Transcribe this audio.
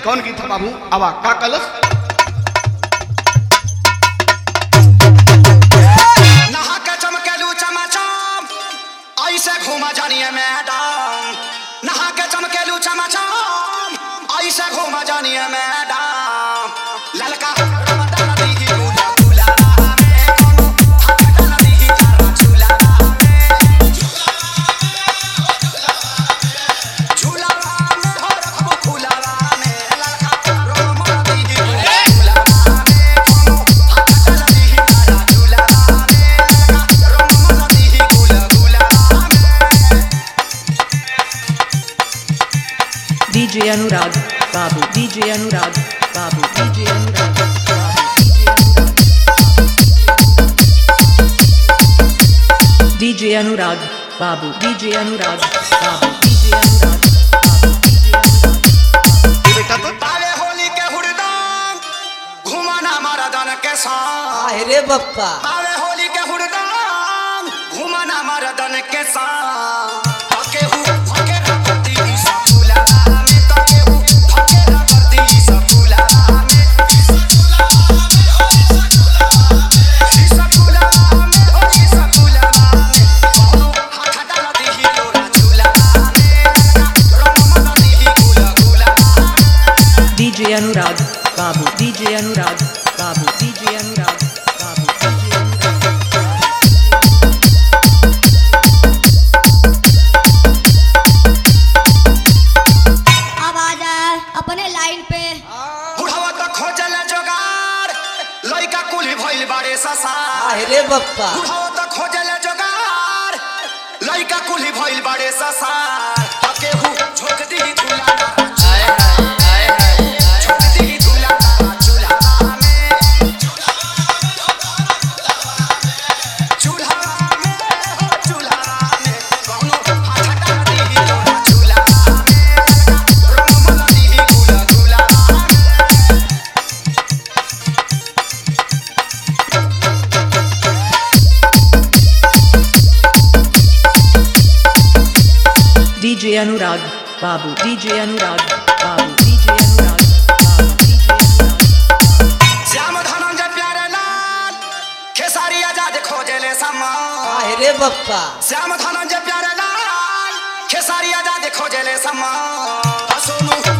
कौन गीत है बाबू आवा का कलस नहा के चमकेलू चमाचम ऐसे घूमा जानिए मैडम नहा के चमकेलू चमाचम ऐसे घूमा जानिए मैडम ललका रमदान दीही गुला गुला रामे कोनो हकटन दीही चारा झूला रामे झूला रामे हो रखबो फूला रामे ललका रमदान दीही गुला गुला रामे कोनो हकटन दीही चारा झूला रामे ललका रमदान दीही गुला गुला रामे DJ Anurag, Babu, DJ Anurag, Babu, DJ Anurag, Babu, DJ Anurag, Babu, DJ Anurag, Babu, DJ Anurag, Babu, DJ Anurag. ये बेटा तो ताले होली के हुड़दंग घुमाना मरदन के संग अरे बप्पा ताले होली के हुड़दंग घुमाना मरदन के संग तके हु भके रखती ई सफुला में तके हु भके रखती ई सफुला में ई सफुला में हो ई सफुला में कोनो हाथ डाल दीही तोरा झूला में रमन दीही गुला गुला DJ Anurag, Babu, DJ Anurag, Babu, DJ Anurag, Babu, DJ Anurag. अब आ जाए अपने लाइन पे बुढ़ावा त खोजल जोगार लइका कुली भइल बारे ससार अरे बप्पा बुढ़ावा त खोजल जोगार लइका कुली भइल बारे ससार तके हु झोक दी झूला झोक दी झूला झूला में झूला में हो झूला में कौनो हाथ डाल दी तोरा झूला में रमन दी गुला गुला में DJ Anurag, Babu, DJ Anurag, Babu, DJ Anurag, Babu, DJ Anurag. Shyam Dhananjay प्यारे लाल खेसारी आजाद खोजले समान अरे बप्पा श्याम धनंजय प्यारे लाल खेसारी आजाद खोजले समान सोनू